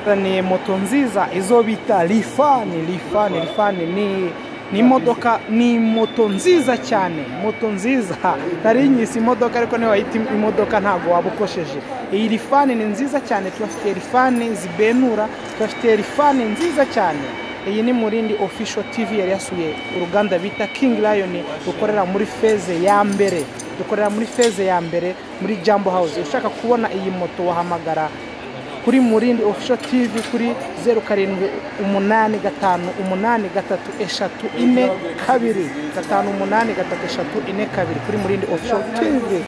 bazaniye moto nziza izo bita rifani rifani rifani ni ni imodoka ni moto nziza cyane moto nziza nari nyise imodoka ariko ntiwayita imodoka ntabwo waba ukosheje iyi rifani ni nziza cyane turafite rifani zibenura turafite rifani nziza cyane iyi ni murindi official tv yari yasuye uruganda bita king lion rukorera muri feze ya mbere dukorera muri feze ya mbere muri jambo house ushaka kubona iyi moto wahamagara kuri murindi official tv kuri zeru karindwi umunani gatanu umunani gatatu eshatu ine kabiri gatanu umunani gatatu eshatu ine kabiri kuri murindi official tv